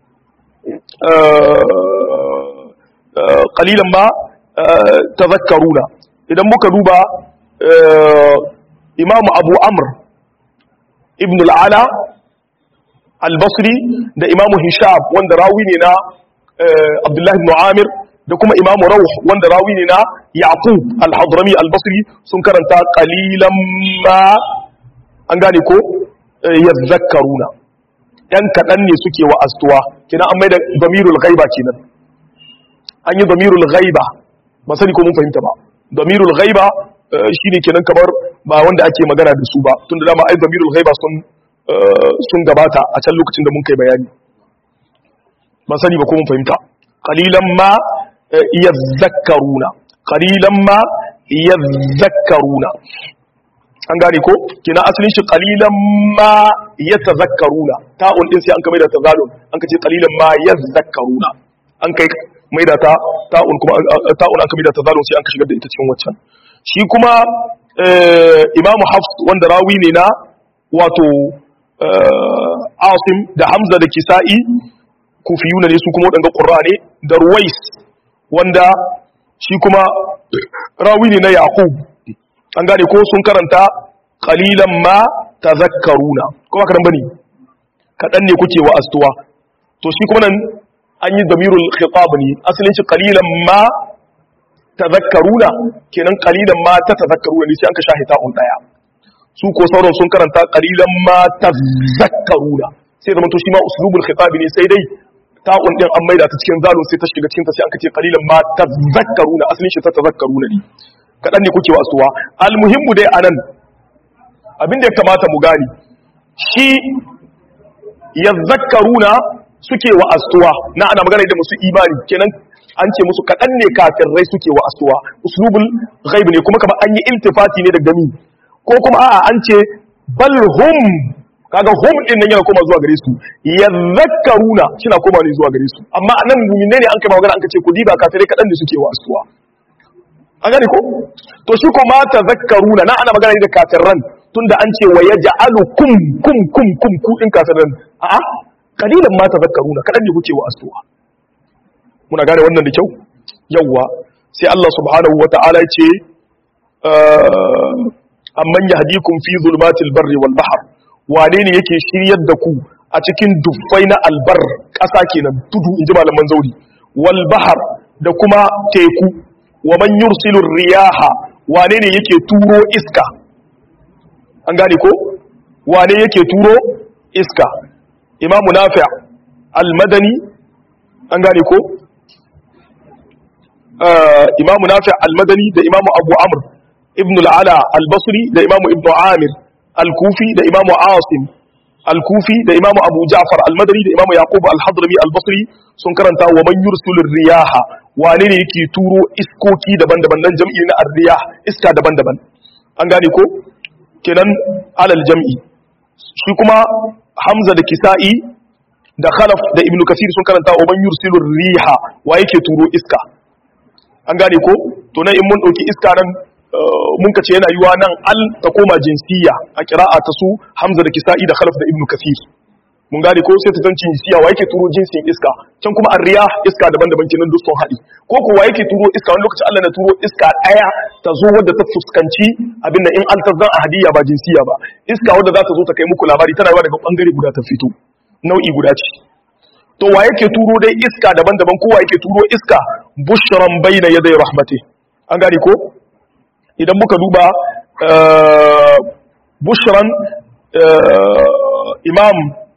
qalilan ma tazakkaruna idan muka duba imam abu amr ibn al'ala al-basri da imam hishab wanda rawi ne na abdullahi ibn amir da kuma imamu rauh wanda rawi ne na yaqub al-hadrami al-basri sun karanta qalilan ma an gane ko yazakkaruna yan kadan ne suke wa astuwa kina an mai da damirul ghaiba kenan an yi damirul ghaiba ba sani ko mun fahimta ba damirul ghaiba shine kenan kamar ba wanda ake magana da su ba tunda dama ai damirul ghaiba sun sun gabata a can lokacin da mun kai bayani ba sani ba ko mun fahimta qalilan ma yazakkaruna qalilan ma yazakkaruna an gane ko kina asalin shi qalilan ma yatazakkaruna ta'un din sai an kai da tazalun an kace qalilan ma yazakkaruna an kai mai da ta ta'un kuma ta'un an kai da tazalun sai an ka shigar da ita cikin waccan shi kuma imamu hafs wanda rawi ne na wato asim da hamza da kisa'i kufiyuna ne su kuma waɗanda ƙurra ne da ruwais wanda shi kuma rawi ne na yaqub an gane ko sun karanta qalilan ma tazakkaruna kuma kadan bane kadan ne kuke wa astuwa to shi kuma nan an yi damirul khitab ne asalin shi qalilan ma tazakkaruna kenan qalilan ma ta tazakkaruna ne sai an ka shahita un daya su ko sauran sun karanta qalilan ma tazakkaruna sai da to shi ma uslubul khitab ne sai dai ta'un din an maida ta cikin zalun sai ta shiga cikin ta sai an kace qalilan ma tazakkaruna asalin shi ta tazakkaruna ne kadan ne kuke wasuwa almuhimmu dai anan abin da ya kamata mu gani shi yazakkaruna suke wa astuwa na ana magana da musu imani kenan an ce musu kadan ne kafirai suke wa astuwa uslubul ghaib ne kuma kamar an yi iltifati ne daga mi ko kuma a'a an ce bal hum kaga hum din nan yana koma zuwa gare su yadhakkaruna shina koma ne zuwa gare su amma nan mu'minne ne an kai magana an kace ku diba kafirai kadan ne suke wa asuwa an gane ko to shi ko ma tazakkaruna na ana magana ne da kafirran tunda an ce wa yaj'alu kum kum kum kum ku din kafirran a'a kalilan ma tazakkaruna kadan ne kuke wa asuwa muna gane wannan da kyau yawwa sai Allah subhanahu wata'ala ce amman yahdikum fi zulmatil barri wal bahr wane ne yake shiryar da ku a cikin dubbai na albar ƙasa kenan tudu in ji malaman zauri wal bahar da kuma teku wa man yursilu riyaha wane ne yake turo iska an gane ko wane yake turo iska imamu nafi al-madani an gane ko imamu nafi al-madani da imamu abu amr ibn al-ala al-basri da imamu ibn amir al-kufi da imamu asim al-kufi da imamu abu ja'far al-madani da imamu yaqub al-hadrami al-basri sun karanta wa man yursilu riyaha wane ne yake turo iskoki daban-daban nan jam'i na ar-riyah iska daban-daban an gane ko kenan alal jam'i shi kuma hamza da kisa'i da khalaf da ibnu kasir sun karanta wa man yursilu riha wa yake turo iska an gane ko to nan in mun dauki iska nan mun kace yana yiwa nan al ta koma jinsiya a qira'a ta su hamza da kisa'i da khalaf da ibnu kasir mun gane ko sai ta zanci jinsiya wa yake turo jinsin iska can kuma ar-riyah iska daban-daban kenan duk sun haɗi ko ko wa yake turo iska wani lokaci Allah na turo iska daya ta zo wadda ta fuskanci abin da in an tazan ahadiyya ba jinsiya ba iska wadda za ta zo ta kai muku labari tana yawa daga bangare guda ta fito nau'i guda ce to wa yake turo dai iska daban-daban ko wa yake turo iska bushran bayna yaday rahmati an gane ko idan muka duba bushran imam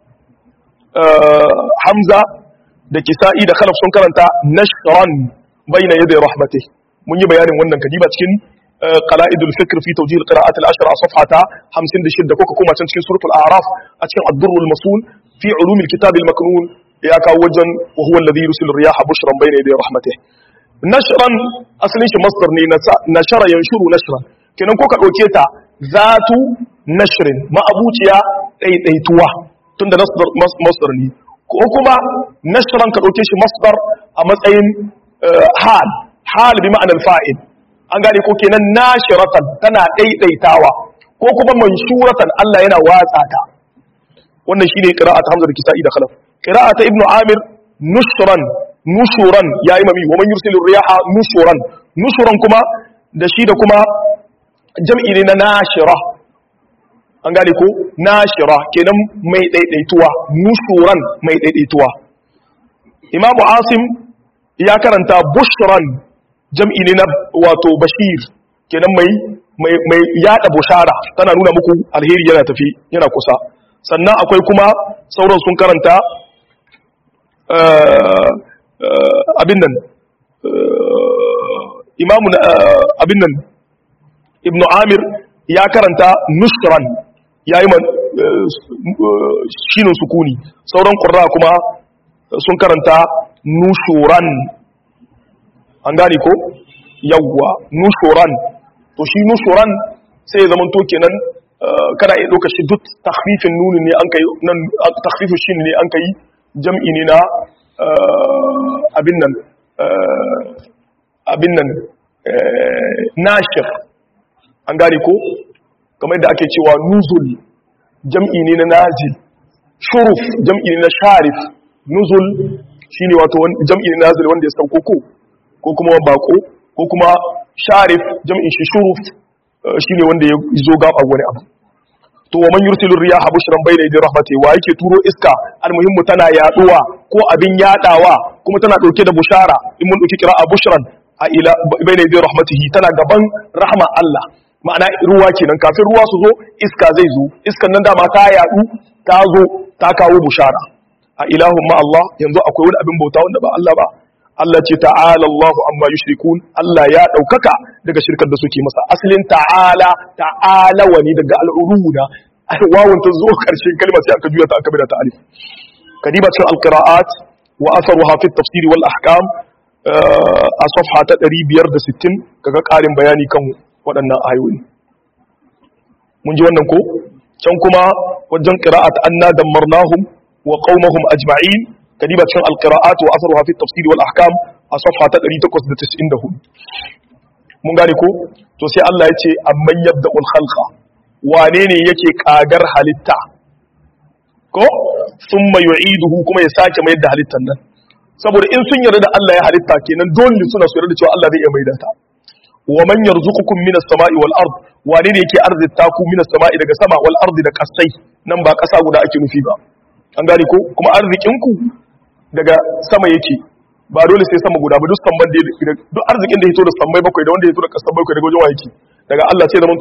hamza da kisa'i da khalaf sun karanta nashran bayna yaday rahmati mun yi bayanin wannan kadiba cikin qala'idul fikr fi tawjih al-qira'at al-ashra a safhata 56 ko kuma can cikin suratul a'raf a cikin ad-durr al-masul fi ulum al-kitab al-maknun ya kawo wajen wa huwa alladhi yursilu riyaha bushran bayna yaday rahmatihi nashran asalin shi masdar ne nashara yanshuru nashran kenan ko ka dauke ta zatu nashrin ma'abuciya daidaituwa tunda masdar ne ko kuma nashran ka dauke shi masdar a matsayin hal hal bi ma'anar fa'il an gane ko kenan nashiratan tana daidaitawa ko kuma manshuratan Allah yana watsa ta wannan shine qira'at Hamza da Kisa'i da Khalaf qira'at Ibn Amir nushran nushuran yayi mami wa man yursilu riyaha nushuran nushuran kuma da shi da kuma jam'i ne na nashira an gane ko nashira kenan mai daidaituwa nushuran mai daidaituwa Imam Asim ya karanta bushran jam'i ne na wato bashir kenan mai mai mai yada bushara tana nuna muku alheri yana tafi yana kusa sannan akwai kuma sauran sun karanta abin nan imamu abin nan ibnu amir ya karanta nushran ya yi shinin sukuni sauran ƙurra kuma sun karanta nushuran an gane ko yawwa nushuran to shi nushuran sai ya zama to kenan kana iya ɗauka shi duk takfifin nuni ne an kai nan takfifin shi ne an kai jam'i ne na abin nan abin nan nashir an gane ko kamar da ake cewa nuzul jam'i ne na nazil shuruf jam'i ne na sharif nuzul shine wato jam'i ne na nazil wanda ya sauko ko ko kuma bako ko kuma sharif jam'in shi shuruf shine wanda ya zo gaba wani abu to wa man yursilu riyaha bushran bayna yaday rahmati wa yake turo iska almuhimmu tana yaduwa ko abin yadawa kuma tana dauke da bushara in mun dauki qira'a bushran a ila bayna yaday rahmatihi tana gaban rahma Allah ma'ana ruwa kenan kafin ruwa su zo iska zai zo iskan nan dama ta yadu ta zo ta kawo bushara a ilahun ma Allah yanzu akwai wani abin bauta wanda ba Allah ba Allah ce ta'ala Allahu amma yushrikun Allah ya daukaka daga shirkar da suke masa asalin ta'ala ta'ala wani daga al'uruda wawun ta zo karshen kalma sai aka juya ta aka bada ta alif kadiba cikin alqira'at wa atharuha fi tafsir wal ahkam a safha ta 560 kaga karin bayani kan waɗannan ayoyi mun ji wannan ko can kuma wajen qira'at anna dammarnahum wa qaumahum ajma'in kadiba cikin alqira'at wa atharuha fi tafsir wal ahkam a safha ta 894 mun gane ko to sai Allah ya ce amman yabda'ul khalqa wane ne yake kagar halitta ko thumma yu'iduhu kuma ya sake mayar da halittan nan saboda in sun yarda da Allah ya halitta kenan dole suna su yarda da cewa Allah zai iya maida ta wa man yarzuqukum minas sama'i wal ard wane ne yake arzita ku minas sama'i daga sama wal ardi da kasai nan ba kasa guda ake nufi ba an gane ko kuma arzikin ku daga sama yake ba dole sai sama guda ba duk samban da duk arzikin da ya fito da sammai bakwai da wanda ya fito da kasan bakwai daga wajen yake daga Allah sai zaman tonan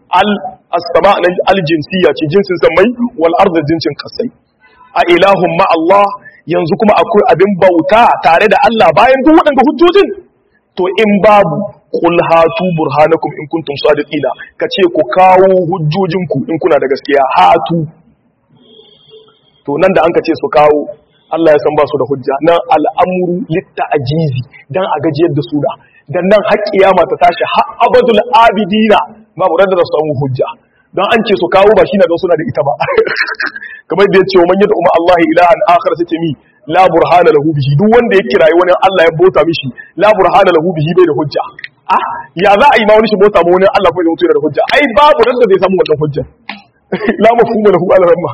al as-sama nan al jinsiyya ce jinsin samai wal ardi jinsin kasai a ilahun ma Allah yanzu kuma akwai abin bauta tare da Allah bayan duk waɗanda hujjojin to in babu qul hatu burhanakum in kuntum sadiqina kace ku kawo hujjojinku in kuna da gaskiya hatu to nan da an kace su kawo Allah ya san ba su da hujja nan al'amuru litta ajizi dan a gajiyar da su da dan nan har kiyama ta tashi har abadul abidina babu randa da su samu hujja don an ce su kawo ba shi na don suna da ita ba kamar da ya ce wa man yadda umar Allah ilahan akhar sai ce mi la burhana lahu bihi duk wanda ya kirayi wani Allah ya bota mishi la burhana lahu bihi bai da hujja ah ya za a yi ma wani shi bota ma wani Allah ko ya mutu da hujja ai babu da zai samu wannan hujja la mafhuma lahu ala ramma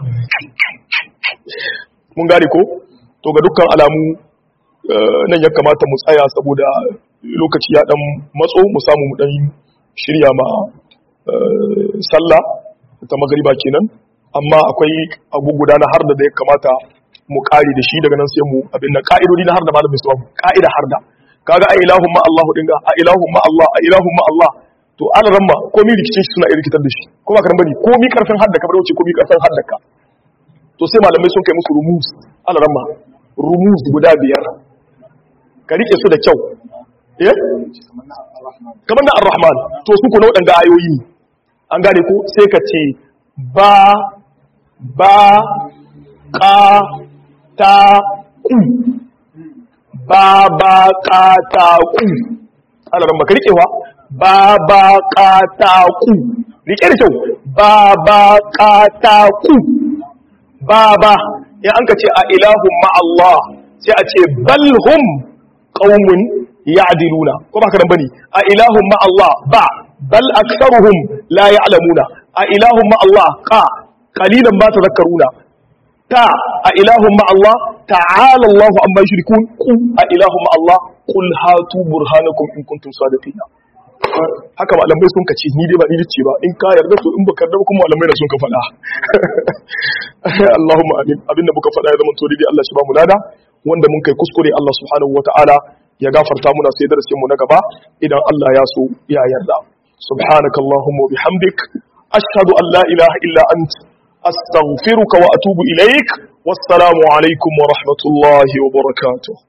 mun gane ko to ga dukkan alamu nan ya kamata mu tsaya saboda lokaci ya dan matso mu samu mu dan shirya ma sallah ta magariba kenan amma akwai abubuwa na harda da ya kamata mu kare da shi daga nan sai mu abin nan ka'idodi na harda malamin su ka'ida harda kaga a ilahun ma Allah dinga a ilahun ma Allah a ilahun ma Allah to an ramma ko mi rikicin shi suna iya rikitar da shi ko ba karan bane ko mi karfin hadda ka bar wuce ko mi karfin hadda ka to sai malamai sun kai musu rumus an ramma rumus guda biyar ka rike su da kyau eh kamar na ar-rahman to su ko na wadanga ayoyi an gane ko sai ka ce ba ba ka ta ku ba ba ka ta ku alaran baka rikewa ba ba ka ta ku rike da kyau ba ba ka ta ku ba ba ya an ka ce a ilahun ma'allah sai a ce balhum qaumun ya'diluna ko ba karan bane a ilahun ma'allah ba bal aktharuhum la ya'lamuna a ilahun ma'allah qa qalilan ma tadhakkaruna ta a ilahun ma'allah ta'ala Allahu amma yushrikun ku a ilahun ma'allah qul hatu burhanakum in kuntum sadiqina haka malamai sun kace ni dai ba ni ce ba in ka yarda to in baka yarda kuma malamai da sun ka faɗa Allahumma amin abinda muka faɗa ya zama to dai Allah shi ba mu lada wanda mun kai kuskure Allah subhanahu wataala ya gafarta muna sai darasin mu na gaba idan Allah ya so ya yarda subhanakallahumma wa bihamdik ashhadu an la ilaha illa anta أستغفرك وأتوب إليك والسلام عليكم ورحمة الله وبركاته